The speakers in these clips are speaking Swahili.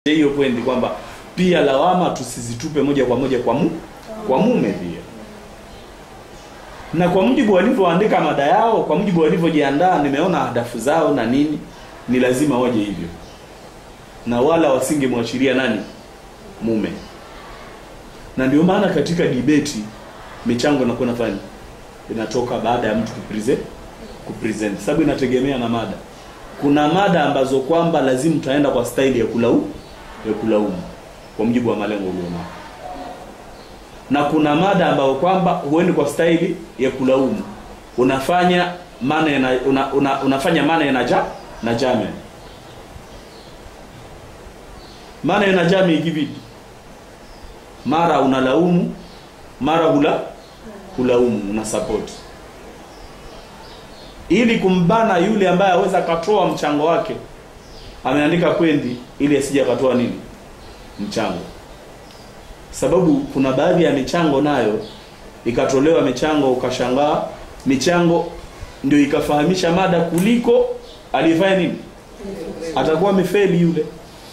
hiyo pointi kwamba pia lawama tusizitupe moja kwa moja kwa mu, kwa mume pia na kwa mujibu walivyoandika mada yao kwa mujibu walivyojiandaa nimeona hadafu zao na nini ni lazima waje hivyo na wala wasingemwachilia nani mume na ndio maana katika debate michango inakuwa nafanya inatoka baada ya mtu kupresent kupresent sababu inategemea na mada kuna mada ambazo kwamba lazima utaenda kwa staili ya kulaumu ya kulaumu kwa mujibu wa malengo ulionao na kuna mada ambayo kwamba huendi kwa staili ya kulaumu unafanya maana na, una, una, unafanya maana na ja na jame maana na jame kivipi mara unalaumu mara hula hulaumu una support ili kumbana yule ambaye aweza akatoa mchango wake ameandika kwendi ili asije akatoa nini mchango sababu kuna baadhi ya michango nayo ikatolewa michango ukashangaa michango ndio ikafahamisha mada kuliko alifanya nini atakuwa amefeli yule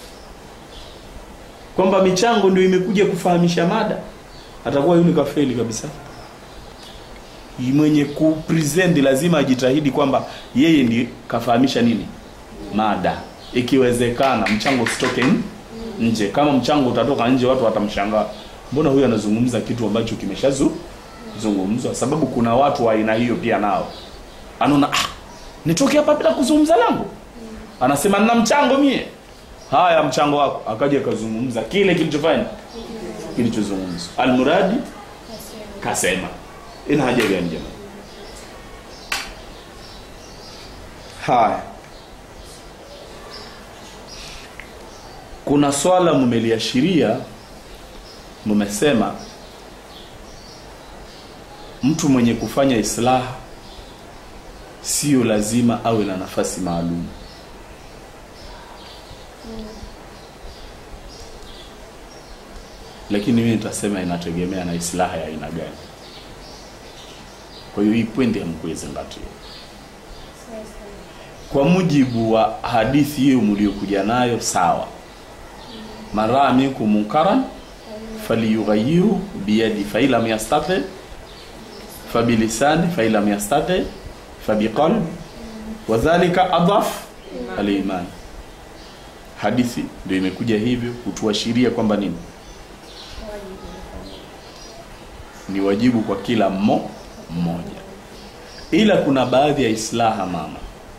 kwamba michango ndio imekuja kufahamisha mada atakuwa yule kafeli kabisa mwenye kupresent lazima ajitahidi kwamba yeye ndiye kafahamisha nini mada ikiwezekana mchango usitoke nje kama mchango utatoka nje watu watamshangaa mbona huyu anazungumza kitu ambacho kimeshazungumzwa sababu kuna watu wa aina hiyo pia nao anaona ah, nitoke hapa bila kuzungumza langu anasema nina mchango mie haya mchango wako akaja akazungumza kile kilichofanya kilichozungumzwa almuradi kasema ina haja gani jamani haya kuna swala mmeliashiria mmesema mtu mwenye kufanya islaha sio lazima awe na nafasi maalum lakini mimi nitasema inategemea na islaha ya aina gani kwa hiyo hii pwendi hamkuizingatia kwa mujibu wa hadithi hiyo mliokuja nayo sawa maraa minkum munkaran falyughayiru biyadi fain lam yastati fabilisani fain lam yastati fabiqalbi wadhalika adhaf aliman hadithi ndio imekuja hivyo kutuashiria kwamba nini ni wajibu kwa kila mmo mmoja ila kuna baadhi ya islaha mama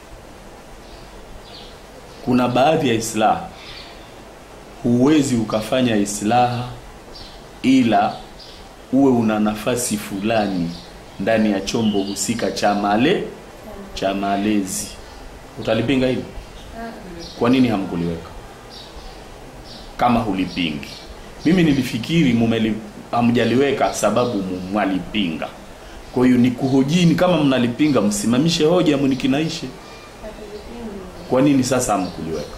kuna baadhi ya islaha huwezi ukafanya islaha ila uwe una nafasi fulani ndani ya chombo husika cha male cha malezi utalipinga hilo kwa nini hamkuliweka kama hulipingi mimi nilifikiri mumeli hamjaliweka sababu mwalipinga kwa hiyo ni kuhojini kama mnalipinga msimamishe hoja mnikinaishe kwa nini sasa hamkuliweka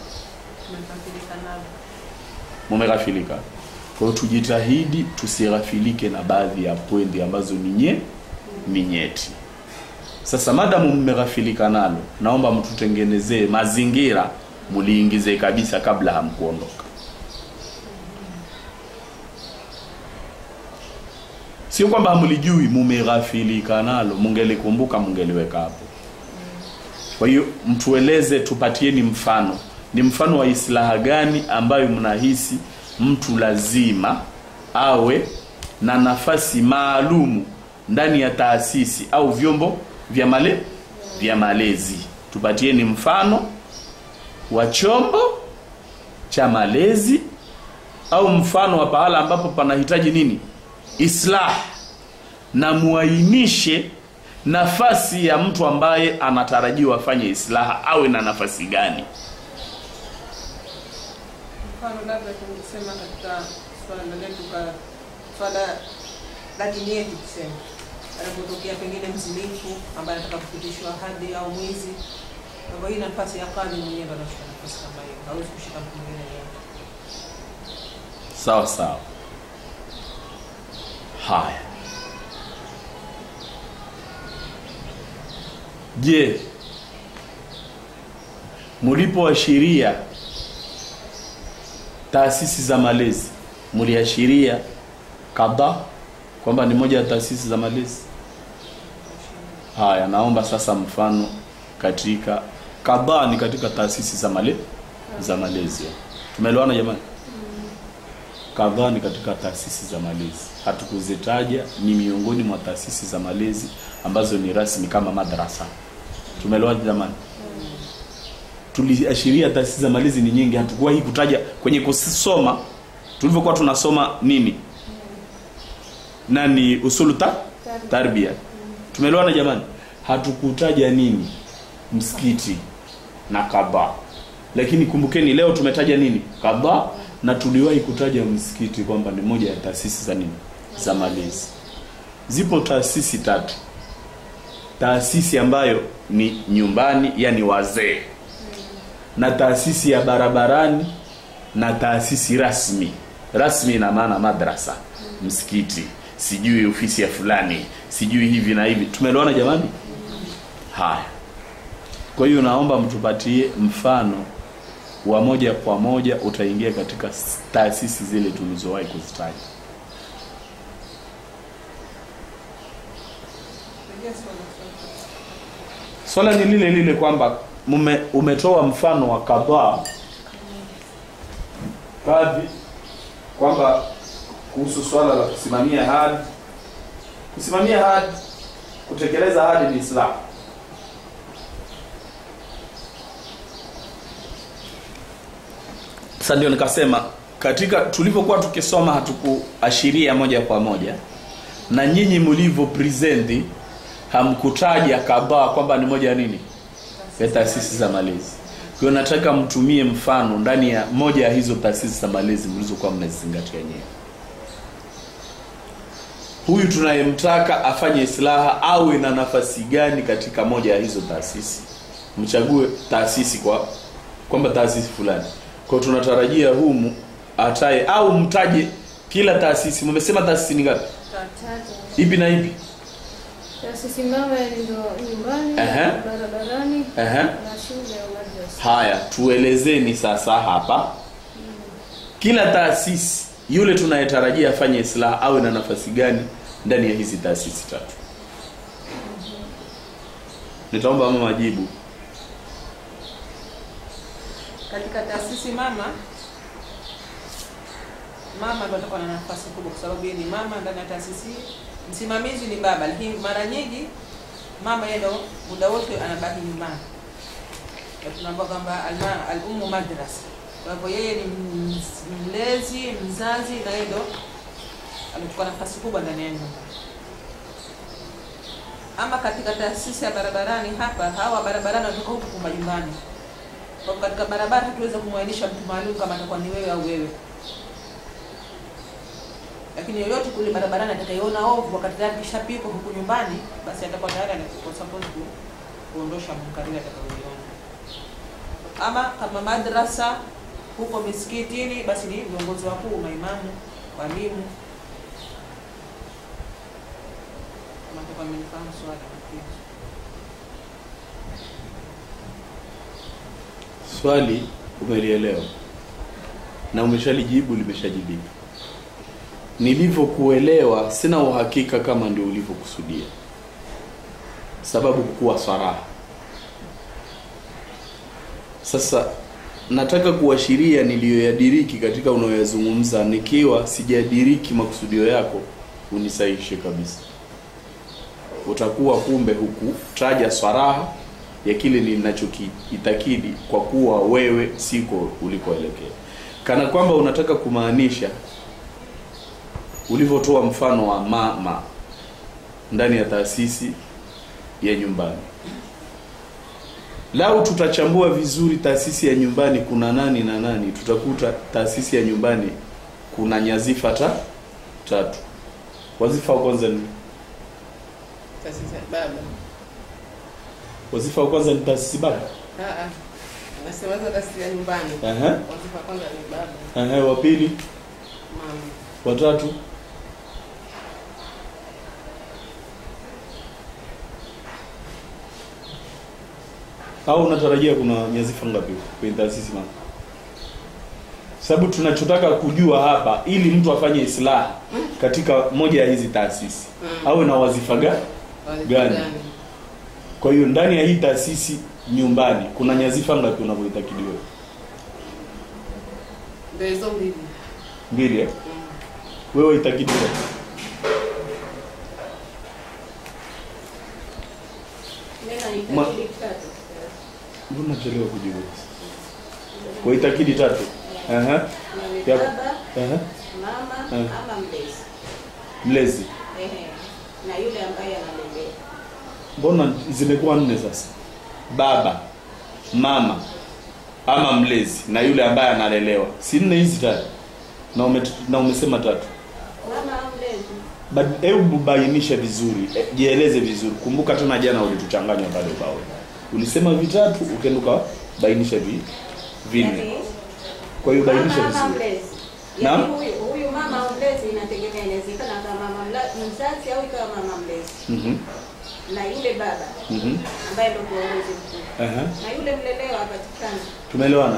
mumeghafilika kwa hiyo tujitahidi tusighafilike na baadhi ya pwendi ambazo ni nye ni nyeti sasa madamu mmeghafilika nalo naomba mtutengenezee mazingira muliingize kabisa kabla hamkuondoka sio kwamba hamlijui mumeghafilika nalo mungelikumbuka mungeliweka hapo kwa hiyo mtueleze tupatieni mfano ni mfano wa islaha gani ambayo mnahisi mtu lazima awe na nafasi maalumu ndani ya taasisi au vyombo vya male vya malezi tupatieni mfano wa chombo cha malezi au mfano wa pahala ambapo panahitaji nini islah na muainishe nafasi ya mtu ambaye anatarajiwa afanye islaha awe na nafasi gani mfano labda tungesema katika swala letu ka swala la dini yetu tuseme anapotokea pengine mzinifu ambaye anataka kupitishwa hadi au mwizi kwa hii nafasi ya kadhi mwenyewe ndo anashika nafasi kama hiyo hawezi kushika mtu mwingine yeyote sawa sawa haya je mulipoashiria taasisi za malezi mliashiria kadha kwamba ni moja ya taasisi za malezi haya naomba sasa mfano katika kadhaa ni katika taasisi za male za malezi tumeelewana jamani kadhaa ni katika taasisi za malezi hatukuzitaja ni miongoni mwa taasisi za malezi ambazo ni rasmi kama madrasa tumeelewana jamani tuliashiria taasisi za malezi ni nyingi hatukuwahi kutaja kwenye kusoma tulivyokuwa tunasoma nini nani usulu ta tarbia tumeelewana jamani hatukutaja nini msikiti na kadhaa lakini kumbukeni leo tumetaja nini kadhaa na tuliwahi kutaja msikiti kwamba ni moja ya taasisi za nini za malezi zipo taasisi tatu taasisi ambayo ni nyumbani yani wazee na taasisi ya barabarani na taasisi rasmi rasmi ina maana madrasa msikiti sijui ofisi ya fulani sijui hivi na hivi tumeelewana jamani haya kwa hiyo naomba mtupatie mfano wa moja kwa moja utaingia katika taasisi zile tulizowahi kuzitaja Rejea swala, swala. swala ni lile lile kwamba mume umetoa mfano wa kadhaa kadhi kwamba kuhusu swala la kusimamia hadi kusimamia hadi kutekeleza hadi ni Islam sasa ndio nikasema katika tulivyokuwa tukisoma hatukuashiria moja kwa moja na nyinyi mlivyo presenti hamkutaja kadhaa kwamba ni moja ya nini ya taasisi za malezi kwa hiyo nataka mtumie mfano ndani ya moja ya hizo taasisi za malezi mlizokuwa mnazizingatia nyewe huyu tunayemtaka afanye islaha awe na nafasi gani katika moja ya hizo taasisi mchague taasisi kwa kwamba taasisi fulani kwa hiyo tunatarajia humu ataye au mtaje kila taasisi mmesema taasisi ni ngapi Tatu. ipi na ipi Taasisi mama ndio nyumbani, Ehe. barabarani Ehe. na shule au madrasa. haya tuelezeni sasa hapa kila taasisi yule tunayetarajia afanye islaha awe na nafasi gani ndani ya hizi taasisi tatu nitaomba mama majibu katika taasisi mama mama ndo atakuwa na nafasi kubwa kwa sababu yeye ni mama ndani ya taasisi msimamizi ni baba lakini mara nyingi mama yeye ndo muda wote anabaki nyumbani Na tunaambiwa kwamba alma- al-ummu madrasa kwa hivyo yeye ni mz- mlezi mzazi na yeye ndo amechukua nafasi kubwa ndani ya nyumba ama katika taasisi ya barabarani hapa hawa barabarani wanatoka huku majumbani kwa hivyo katika barabara hatuweza kumwainisha mtu maalum kama atakuwa ni wewe au wewe lakini yoyote kule barabarani atakayeona ovu wakati tayari kishapikwa huku nyumbani basi atakuwa tayari anakuwa suppose ku, kuondosha munkarili atakayoiona ama kama madrasa huko misikitini basi ni viongozi wakuu maimamu walimu kama atakuwa amenifahamu swala nafikiri. swali umelielewa na umeshalijibu limeshajibika nilivyokuelewa sina uhakika kama ndio ulivyokusudia sababu kuwa swaraha sasa nataka kuashiria niliyoyadiriki katika unayoyazungumza nikiwa sijadiriki makusudio yako unisaishe kabisa utakuwa kumbe huku taja swaraha ya kile ninachokiitakidi kwa kuwa wewe siko ulikoelekea kana kwamba unataka kumaanisha ulivyotoa mfano wa mama ndani ya taasisi ya nyumbani lau tutachambua vizuri taasisi ya nyumbani kuna nani na nani tutakuta taasisi ya nyumbani kuna nyazifa ta tatu wazifa wa kwanza ni taasisi ya baba. wazifa wa kwanza ni taasisi baba Ah, ah. Nasema hizo taasisi ya nyumbani. Ehe. Wazifa wa kwanza ni baba, Ehe, wa pili mama. watatu au unatarajia kuna nyazifa ngapi kwenye taasisi mama sababu tunachotaka kujua hapa ili mtu afanye islaha katika moja ya hizi taasisi Mm. awe na wazifa gani Wazifa Gani? kwa hiyo ndani ya hii taasisi nyumbani kuna nyazifa ngapi unavyoitakidi wewe Ndio hizo mbili. mbili eh? Mm. wewe itakidi wewe Ma- mbona nachelewa kujibu kwa itakidi tatu Aha. Ni Ya- baba, Aha. mama Eh. ama mlezi. mlezi Ehe. Na yule ambaye analelea. mbona zimekuwa nne sasa baba mama ama mlezi na yule ambaye analelewa si nne hizi tatu na, ume, na umesema tatu Mama au mlezi. But hebu bainisha vizuri eh, jieleze vizuri kumbuka tena jana ulituchanganya pale ubao ulisema vitatu ukaenda ukabainisha vi vinne Yaani, kwa hiyo bainisha mama ama vizuri mlezi. Naam. Yaani huyu huyu mama au mlezi inategemea inawezekana kama mama mla- mzazi au ikawa mama mlezi. Mhm, Na yule baba mhm, ambaye ndio kiongozi mkuu. aha. Na yule mlelewa hapatikani. tumeelewana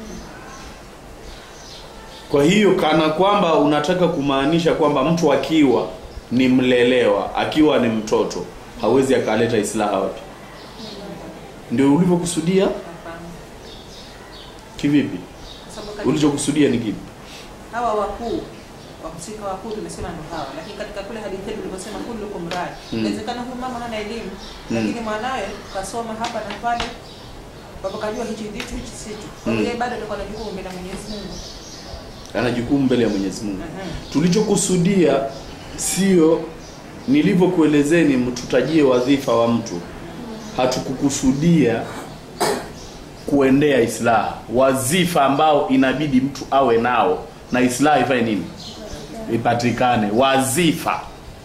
kwa hiyo kana kwamba unataka kumaanisha kwamba mtu akiwa ni mlelewa akiwa ni mtoto hawezi akaleta islaha wapi ndio ulivyokusudia Hapana. kivipi Kwa sababu katika- ulichokusudia ni kipi hawa wakuu wahusika wakuu tumesema ndo hawa, lakini katika kule hadithi yetu tulivyosema kullukum rai, Mm. inawezekana huyu mama hana elimu Mm. lakini mwanawe kasoma hapa na pale, baba kajua hichi ndicho hichi sicho, kwa Mm. hiyo yeye bado atakuwa na jukumu mbele ya Mwenyezi Mungu. ana jukumu mbele ya mwenyezi mungu Mhm. tulichokusudia sio nilivyokuelezeni mtutajie wadhifa wa mtu hatukukusudia kuendea islaha wazifa ambao inabidi mtu awe nao na islaha ifanye nini ipatikane wazifa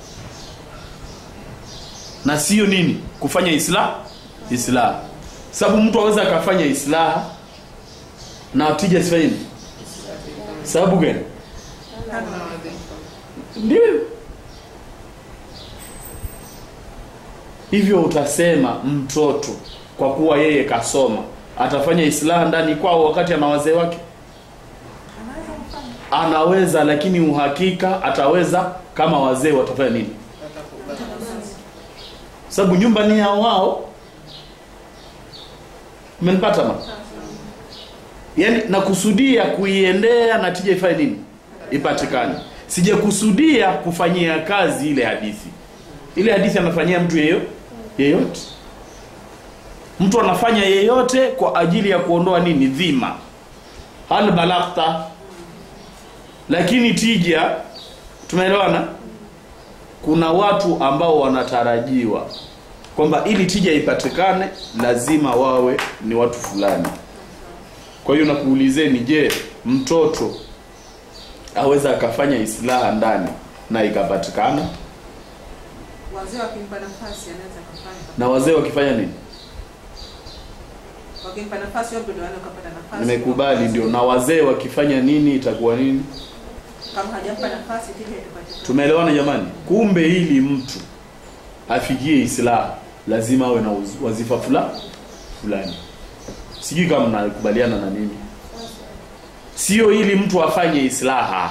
na sio nini kufanya islah islaha sababu mtu aweza akafanya islaha na tija sifanye nini sababu gani Hana wadhifa. ndio hivyo utasema mtoto kwa kuwa yeye kasoma atafanya islaha ndani kwao wakati ana wazee wake anaweza lakini uhakika ataweza kama wazee watafanya nini Watakubali. sababu nyumba ni ya wao umenipata ma yaani nakusudia kuiendea na tija ifanye nini ipatikane sijakusudia kufanyia kazi ile hadithi ile hadithi anafanyia mtu yeyo yeyote mtu anafanya yeyote kwa ajili ya kuondoa nini dhima hal balagta lakini tija tumeelewana kuna watu ambao wanatarajiwa kwamba ili tija ipatikane lazima wawe ni watu fulani kwa hiyo nakuulizeni je mtoto aweza akafanya islaha ndani na ikapatikana Wazee wakimpa nafasi anaweza kufanya, na wazee wakifanya nini wakimpa nafasi wao ndio wanaweza kupata nafasi. nimekubali ndio na wazee wakifanya nini itakuwa nini Kama hajampa nafasi tija itapatikana. tumeelewana jamani kumbe ili mtu afikie islaha lazima awe na uz- wazifa fula fulani sijui kama mnakubaliana na mimi sio ili mtu afanye islaha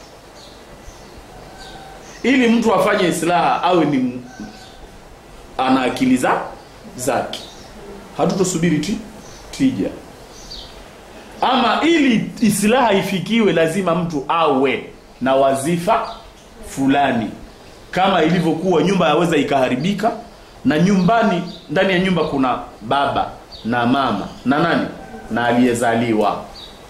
ili mtu afanye islaha awe ni m- ana akili za zake hatutosubiri ti, tija ama ili islaha ifikiwe lazima mtu awe na wazifa fulani kama ilivyokuwa nyumba yaweza ikaharibika na nyumbani ndani ya nyumba kuna baba na mama na nani na aliyezaliwa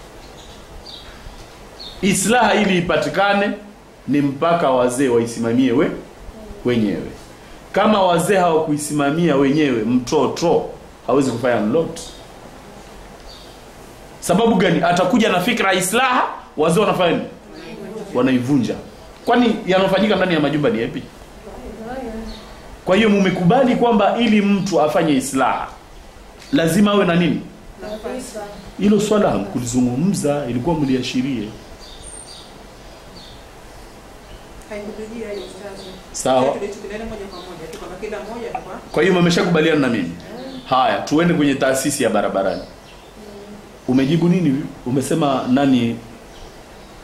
islaha ili ipatikane ni mpaka wazee waisimamie we wenyewe kama wazee hawakuisimamia wenyewe mtoto hawezi kufanya lolote sababu gani atakuja na fikra ya islaha wazee wanafanya nini wanaivunja kwani yanayofanyika ndani ya majumba ni yapi kwa hiyo mumekubali kwamba ili mtu afanye islaha lazima awe na nini hilo swala hamkulizungumza ilikuwa mliashirie Haikujia hiyo ustazi. Sawa. Tulichukuliana moja kwa moja tu kwamba kila mmoja atakuwa kwa hiyo mmeshakubaliana na mimi haya tuende kwenye taasisi ya barabarani umejibu nini umesema nani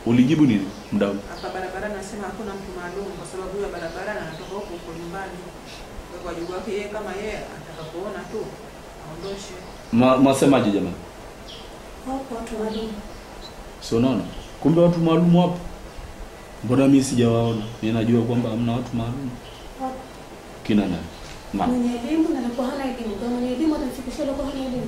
ulijibu nini mdau hapa barabarani anasema hakuna mtu maalum kwa sababu huyo barabarani anatoka huko huko nyumbani kwa hiyo wajibu wake yeye kama yeye atakapoona tu aondoshe Ma- mwasemaje jamani Wako watu maalum. si unaona kumbe watu maalum wapo mbona mi sijawaona mi najua kwamba hamna watu maalum Wapo. kina nani na Mwenye elimu na alikuwa hana elimu. Kwa mwenye elimu atamfikishia alikuwa hana elimu.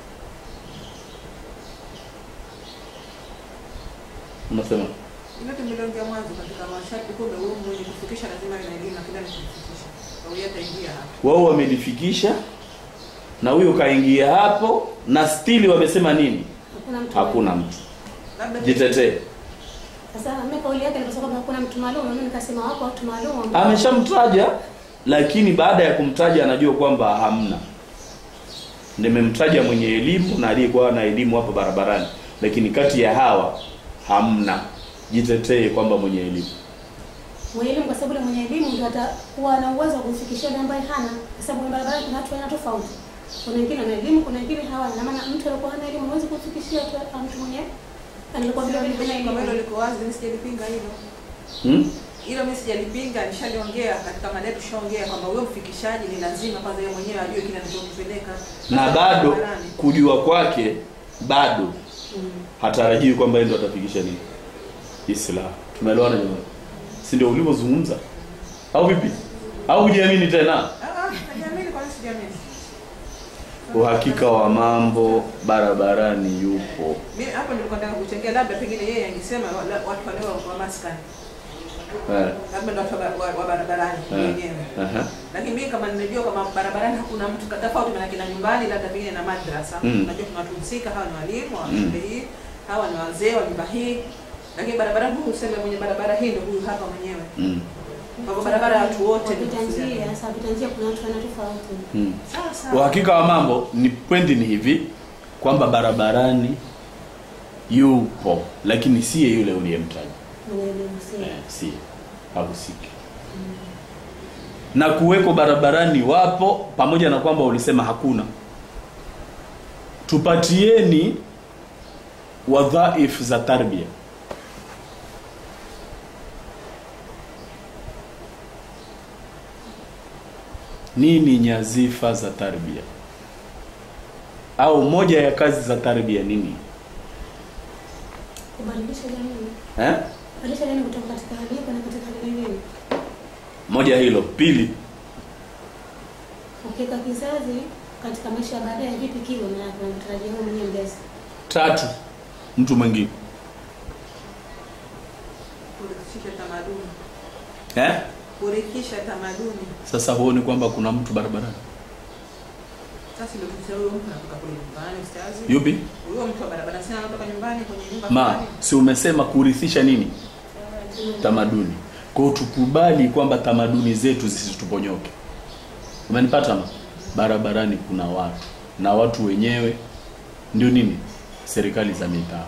unasema ile tumeliongea mwanzo katika masharti kumbe huyo mwenye kufikisha lazima awe na elimu na kila anachofikisha kwa hiyo ataingia hapo wao wamelifikisha na huyo kaingia hapo na stili wamesema nini Hakuna mtu. hakuna maalum. mtu labda jitetee Sasa mimi kauli yake nikasema kwamba hakuna mtu maalum, mimi nikasema wako watu maalum ambao ameshamtaja lakini baada ya kumtaja anajua kwamba hamna nimemtaja mwenye elimu na aliyekuwa na elimu hapa barabarani lakini kati ya hawa hamna jitetee kwamba mwenye elimu mwenye elimu kwa sababu yule mwenye elimu ndio atakuwa na uwezo wa kumfikishia yule ambaye hana, kwa sababu barabara kuna watu aina tofauti. Kuna wengine wana elimu, kuna wengine hawana. Na maana mtu aliyekuwa hana elimu hawezi kumfikishia tu mtu mwenye alikuwa vile vile hana kama hilo elimu. liko wazi mimi sijalipinga hilo hmm? hilo mimi sijalipinga nishaliongea katika mada yetu tushaongea kwamba huyo mfikishaji ni lazima kwanza yeye mwenyewe ajue kile anachompeleka na bado Barabarani. kujua kwake bado Mm. hatarajiwi kwamba yeye ndo atafikisha nini islam tumeelewana jamani si ndio ulivyozungumza au vipi au hujiamini tena Ah, ah, najiamini kwa nini sijiamini uhakika wa mambo barabarani yupo mimi hapo nilikuwa nataka kuchangia labda pengine yeye angesema wala- watu wale wa- wa maskani eh. labda ndo watu wa ba- wa- wa barabarani Eh. wenyewe Aha. lakini mimi kama ninajua kama barabarani hakuna mtu ka- tofauti manake na nyumbani labda pengine na madrasa Mm. najua kuna watu husika hawa ni walimu wa Mm. shule hii hawa ni wazee wa nyumba hii lakini barabarani huu useme mwenye barabara hii ndio huyu hapa mwenyewe Mm. kwa hivyo barabara ya watu wote ni Wapita kufuatilia. njia, sasa wapita njia kuna watu aina tofauti. Mm. sawa sawa uhakika wa mambo ni pwendi ni hivi kwamba barabarani yupo lakini siye yule uliyemtaja Mwenye elimu si. eh, siye hahusiki na kuweko barabarani wapo pamoja na kwamba ulisema hakuna tupatieni wadhaif za tarbia nini nyazifa za tarbia au moja ya kazi za tarbia nini Kubadilisha jamii. eh? Kubadilisha jamii kutoka katika hali hii kwenda katika hali nyingine. moja hilo pili Ukiweka kizazi katika maisha ya baadaye vipi kiwe na tunatarajia wewe mwenyewe mlezi. tatu mtu mwingine kurithisha tamaduni eh? kurithisha tamaduni sasa huoni kwamba kuna mtu barabarani sasa ndio tukisema huyo mtu anatoka kule nyumbani ustazi yupi huyo mtu wa barabara sana anatoka nyumbani kwenye nyumba ma fulani si umesema kurithisha nini tamaduni kwao tukubali kwamba tamaduni zetu zisituponyoke umenipata ma barabarani kuna watu na watu wenyewe ndio nini serikali za mitaa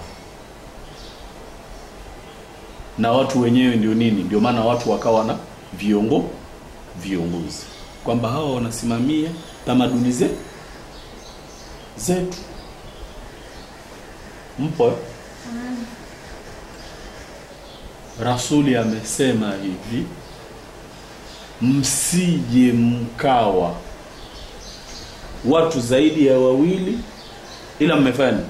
na watu wenyewe ndio nini ndio maana watu wakawa na viongo viongozi kwamba hawa wanasimamia tamaduni ze, zetu mpo eh? rasuli amesema hivi msije mkawa watu zaidi ya wawili ila mmefanya nini?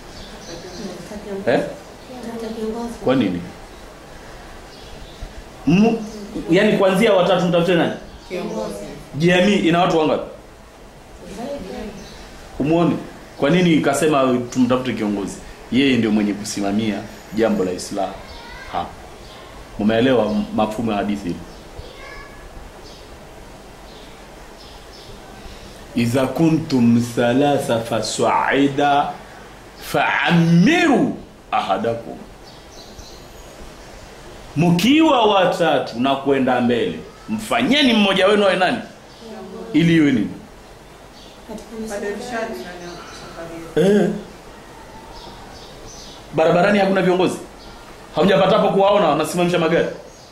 eh? Hata kiongozi. kwa nini M- yaani kuanzia watatu mtafute nani Kiongozi. jamii ina watu wangapi Zaidi. umwone kwa nini ikasema tumtafute kiongozi yeye ndio mwenye kusimamia jambo la islam hapa mumeelewa m- mafumo ya hadithi hili idha kuntum thalatha fasaida faamiru ahadakum mkiwa watatu na kwenda mbele mfanyeni mmoja wenu awe nani ili iwe nini Katika misingi badilishaji ndani ya safari hiyo Eh. Barabarani hakuna viongozi. Hamjapatapo kuwaona wanasimamisha magari.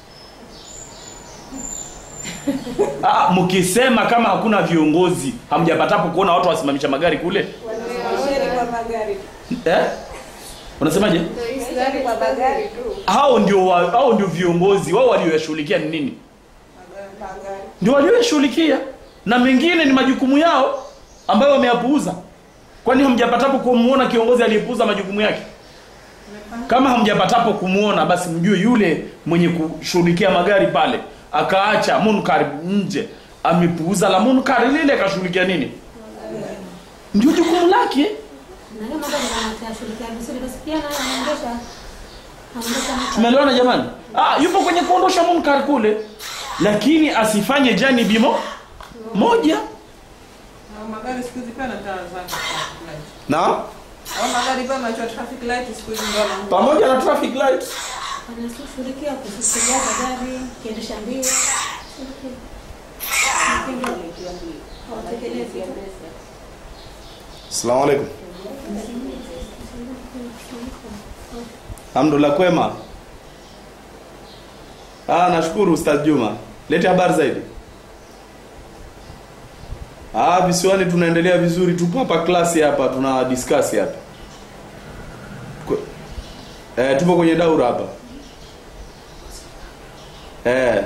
Ah, mkisema kama hakuna viongozi, hamjapatapo kuona watu wasimamisha magari kule? Washeri kwa magari Eh? unasemaje Ndio hii gari kwa bagari tu. hao ndio wa, hao ndio viongozi wao walioyashughulikia ni nini Bagari. ndio walioyashughulikia na mengine ni majukumu yao ambayo wameyapuuza kwani hamjapatapo kumuona kiongozi aliyepuuza majukumu yake kama hamjapatapo kumuona basi mjue yule mwenye kushughulikia magari pale akaacha munkar nje amepuuza la munkar lile akashughulikia nini ndio jukumu lake Na leo mambo yanashughulikia vizuri basi pia naye anaendesha anaendesha mtu. tumeelewana jamani ah, yupo kwenye kuondosha munkar kule lakini asifanye janibi mo moja Na magari siku hizi pia na taa zake traffic light. na Au magari pia macho traffic light siku hizi ndio na pamoja na traffic light Anashughulikia kufikiria gari, kiendesha mbio. Watekeleze. Asalamu alaikum. Alhamdulillah kwema. Ah, nashukuru Ustaz Juma. Lete habari zaidi. Ah, visiwani tunaendelea vizuri, tupo hapa klasi hapa tuna discuss hapa. Kwe- Eh, tupo kwenye daura hapa. Eh.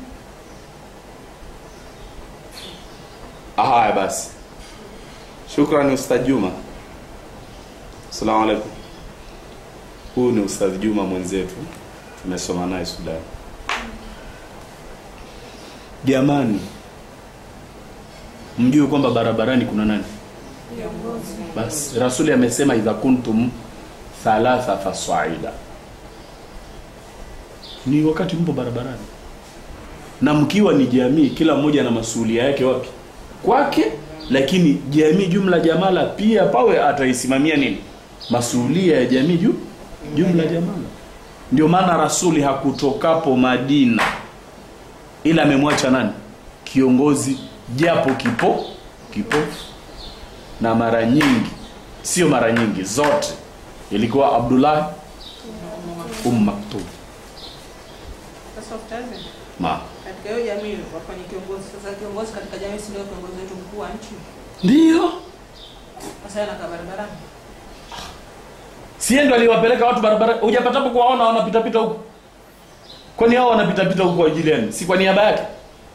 Ah, haya basi. Shukrani Ustadh Juma. Asalamu alaikum. Huyu ni Ustadh Juma mwenzetu, tumesoma naye Sudan. Jamani, mjue kwamba barabarani kuna nani? Basi Rasuli amesema idha kuntum thalatha fasaida, ni wakati mpo barabarani na mkiwa ni jamii, kila mmoja na masuhulia yake wapi kwake, lakini jamii jumla jamala pia pawe ataisimamia nini masuhulia ya jamii juu jumla jamala. Ndio maana Rasuli hakutokapo Madina ila amemwacha nani kiongozi, japo kipo kipofu, na mara nyingi, sio mara nyingi, zote ilikuwa Abdullah Umm Maktum Sasa utazi ma katika hiyo jamii wafanye kiongozi. Sasa kiongozi katika jamii si ndio kiongozi wetu mkuu wa nchi? ndio Sasa yeye anakaa barabarani. sie ndo aliwapeleka watu barabara hujapatapo kuwaona wanapitapita huko kwani hao wanapitapita huko kwa ajili yenu si kwa niaba yake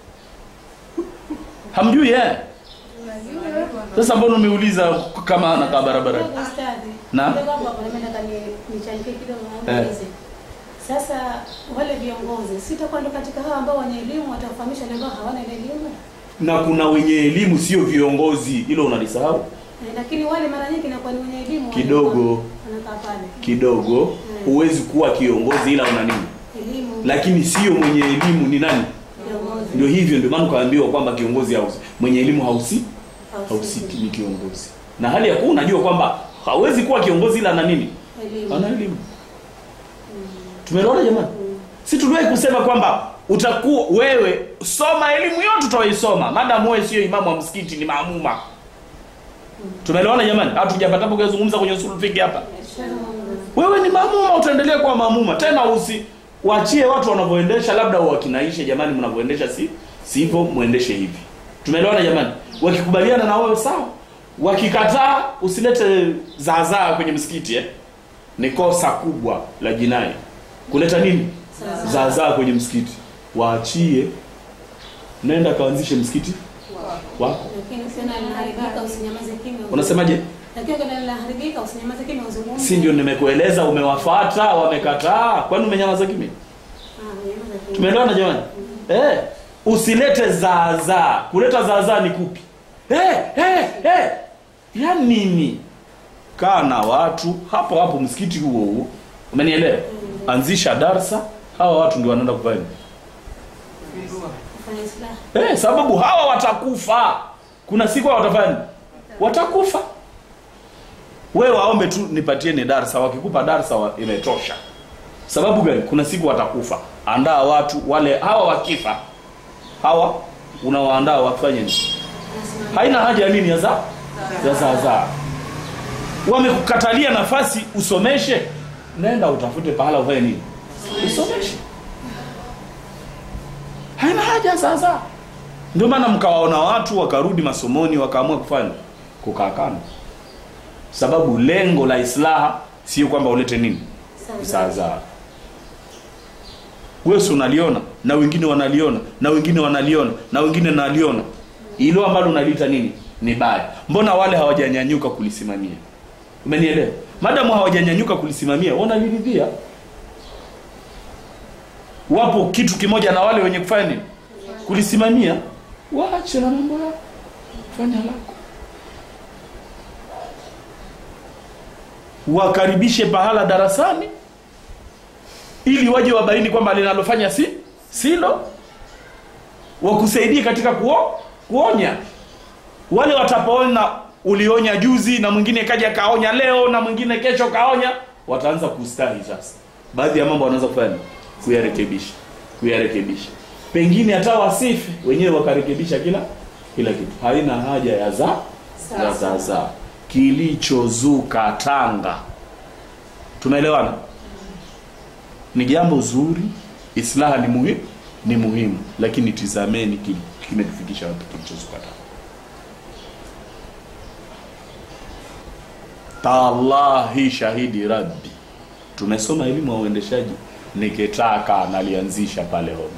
hamjui eh sasa mbona umeuliza kama anakaa barabarani Kidogo ustadhi. Na? Kidogo hapo hapo mimi nataka ni- nichangie kidogo Eh. naulize. Sasa wale viongozi sitakuwa ndo katika hao ambao wenye elimu watawafahamisha wale ambao hawana ile elimu. na kuna wenye elimu sio viongozi hilo unalisahau Eh, Lakini wale mara nyingi inakuwa ni wenye elimu Kidogo. wanakaa pale. kidogo huwezi kuwa kiongozi ila una nini Elimu lakini sio mwenye elimu ni nani viongozi. ndio hivyo ndio maana ukaambiwa kwamba kiongozi hausi mwenye elimu hausi Hahusiki. hausiki ni kiongozi na hali ya kuwa unajua kwamba hawezi kuwa kiongozi ila ana nini Elimu. ana elimu tumeelewana jamani si tuliwahi kusema kwamba utakuwa wewe soma elimu yote utawaisoma madamu wewe sio imamu wa msikiti ni maamuma tumeelewana jamani hatujapatapo kuzungumza kwenye usul fiki hapa wewe ni maamuma utaendelea kuwa maamuma tena usi waachie watu wanavyoendesha labda wakinaishe jamani mnavyoendesha si sivyo muendeshe hivi tumeelewana jamani wakikubaliana na wewe sawa wakikataa usilete zaazaa kwenye msikiti eh? ni kosa kubwa la jinai kuleta nini zaazaa kwenye msikiti waachie nenda kaanzishe msikiti wako Lakini tena linaharibika usinyamaze kimya. unasemaje Lakini kama linaharibika usinyamaze kimya uzungumze. si ndio nimekueleza umewafata wamekataa kwani umenyamaza kimya Ah, unyamaze kimya. tumeelewana jamani eh, usilete zaazaa kuleta zaazaa ni kupi eh, eh, eh. ya nini kaa na watu hapo hapo msikiti huo huo umenielewa anzisha darsa hawa watu ndio wanaenda kufanya Kuzindua. Kufanya islaha. eh, sababu hawa watakufa kuna siku hawa watafanya nini? watakufa wewe waombe tu nipatie ni darsa wakikupa darsa wa, imetosha sababu gani kuna siku watakufa andaa watu wale hawa wakifa hawa unawaandaa wafanye nini haina haja ya nini ya za ya zaazaa wamekukatalia nafasi usomeshe nenda utafute pahala ufanye nini usomeshe haina haja sasa ndio maana mkawaona watu wakarudi masomoni wakaamua kufanya kukaa kando sababu lengo la islaha sio kwamba ulete nini Sawa. zaazaa wewe si unaliona na wengine wanaliona na wengine wanaliona na wengine naliona ilo ambalo unaliita nini ni baya mbona wale hawajanyanyuka kulisimamia umenielewa madamu hawajanyanyuka kulisimamia wanaliridhia wapo kitu kimoja na wale wenye kufanya nini kulisimamia waache na mambo yao fanya lako wakaribishe pahala darasani ili waje wabaini kwamba linalofanya si silo wakusaidie katika kuo, kuonya wale watapoona ulionya juzi na mwingine kaja kaonya leo na mwingine kesho kaonya wataanza kustahi sasa baadhi ya mambo wanaanza kufanya nini? kuyarekebisha kuyarekebisha pengine hata wasife wenyewe wakarekebisha kila kila kitu haina haja ya za za za za kilichozuka tanga tumeelewana ni jambo zuri islaha ni muhimu ni muhimu lakini tizameni ki- kimetufikisha wapi kilichozuka tanga tallahi shahidi rabbi tumesoma elimu ya uendeshaji nikitaka nalianzisha pale home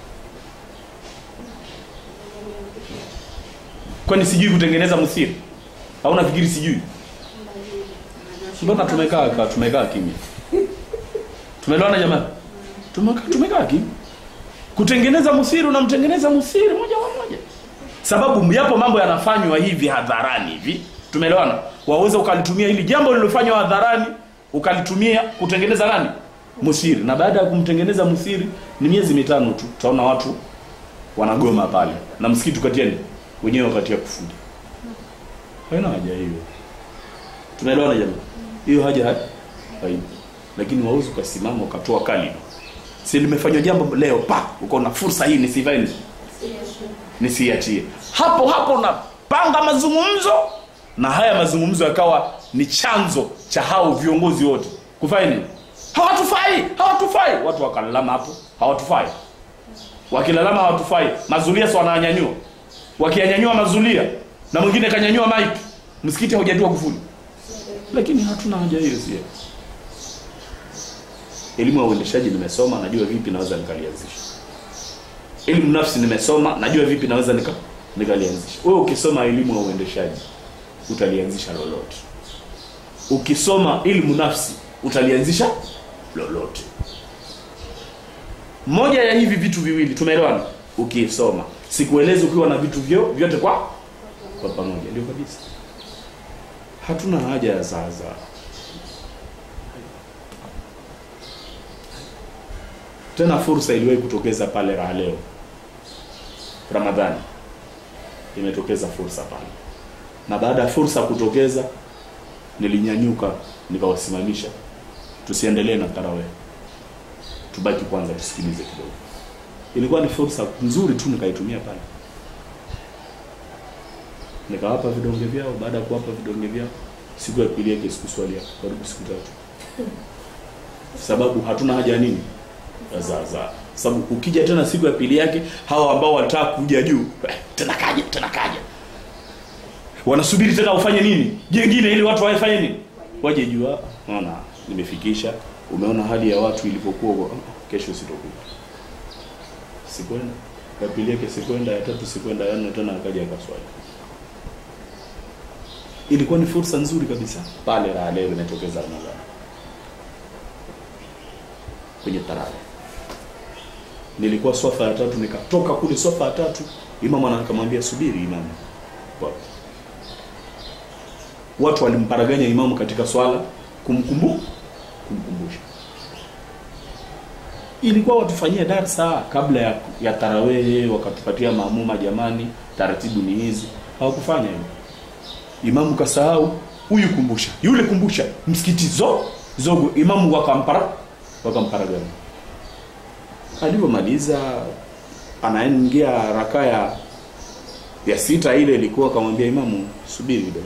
kwani sijui kutengeneza msiri au nafikiri sijui mbona tumekaa ka- tumekaa kimya tumeelewana jamani tumekaa tumekaa kimya kutengeneza msiri unamtengeneza msiri moja kwa moja sababu yapo mambo yanafanywa hivi hadharani hivi tumeelewana waweza ukalitumia hili jambo lililofanywa hadharani ukalitumia kutengeneza nani msiri na baada ya kumtengeneza msiri ni miezi mitano tu utaona watu wanagoma pale na msikiti ukatieni wenyewe wakatia kufuli haina haja hiyo tunaelewana jamani hiyo haja ha- haipo lakini wauzi ukasimama ukatoa kalima si limefanywa jambo leo pa ukaona fursa hii nisifanye nisiachie hapo hapo unapanga mazungumzo na haya mazungumzo yakawa ni chanzo cha hao viongozi wote kufanya nini hawatufai hawatufai watu wakalalama hapo hawatufai wakilalama hawatufai mazulia si wananyanyua wakiyanyanyua mazulia na mwingine kanyanyua mike msikiti haujatiwa kufuli lakini hatuna haja hiyo sie elimu ya uendeshaji nimesoma najua vipi naweza nikalianzisha elimu nafsi nimesoma najua vipi naweza nika nikalianzisha wewe ukisoma elimu ya uendeshaji utalianzisha lolote ukisoma elimu nafsi utalianzisha lolote moja ya hivi vitu viwili tumeelewana ukisoma sikuelezi ukiwa na vitu vyo vyote kwa kwa pamoja ndio kabisa hatuna haja ya zaazaa tena fursa iliwahi kutokeza pale raha leo ramadhani imetokeza fursa pale na baada ya fursa kutokeza nilinyanyuka nikawasimamisha tusiendelee na tarawe tubaki kwanza tusikilize kidogo ilikuwa ni fursa nzuri tu nikaitumia pale nikawapa vidonge vyao baada ya kuwapa vidonge vyao siku ya pili yake sikuswalia karibu siku tatu sababu hatuna haja ya nini ya zaazaa sababu ukija tena siku ya pili yake hawa ambao walitaka kuja juu eh, tena kaja tena kaja wanasubiri tena ufanye nini jengine ili watu wafanye nini waje juu ah, naona nimefikisha umeona hali ya watu ilivyokuwa ah, kesho sitokuja sikwenda ya pili yake sikwenda ya tatu sikwenda ya nne tena akaja akaswali ilikuwa ni fursa nzuri kabisa pale raha leo inatokeza ramadhani kwenye tarawih nilikuwa swafa ya tatu nikatoka kule swafa ya tatu imam anakamwambia subiri imamu Wapi? watu walimparaganya imamu katika swala kumkumbu kumkumbusha ilikuwa watufanyie darsa kabla ya, ya tarawehe wakatupatia maamuma jamani taratibu ni hizi hawakufanya hivyo imamu kasahau huyu kumbusha yule kumbusha msikiti zo zogo imamu wakampara wakamparaganya alivyomaliza anaingia raka ya ya sita ile ilikuwa akamwambia imamu subiri kidogo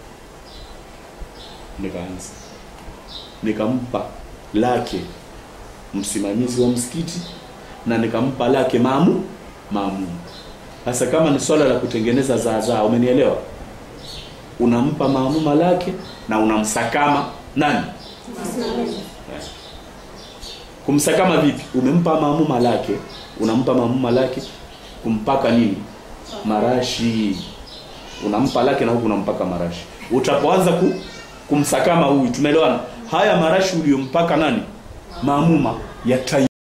nikaanza nikampa lake msimamizi wa msikiti na nikampa lake maamu maamu sasa kama ni swala la kutengeneza zaazaa umenielewa unampa maamuma lake na unamsakama nani Usimamizi. kumsakama vipi umempa maamuma lake unampa maamuma lake kumpaka nini marashi unampa lake na huku unampaka marashi utapoanza ku, kumsakama huyu tumeelewana haya marashi uliyompaka nani maamuma yata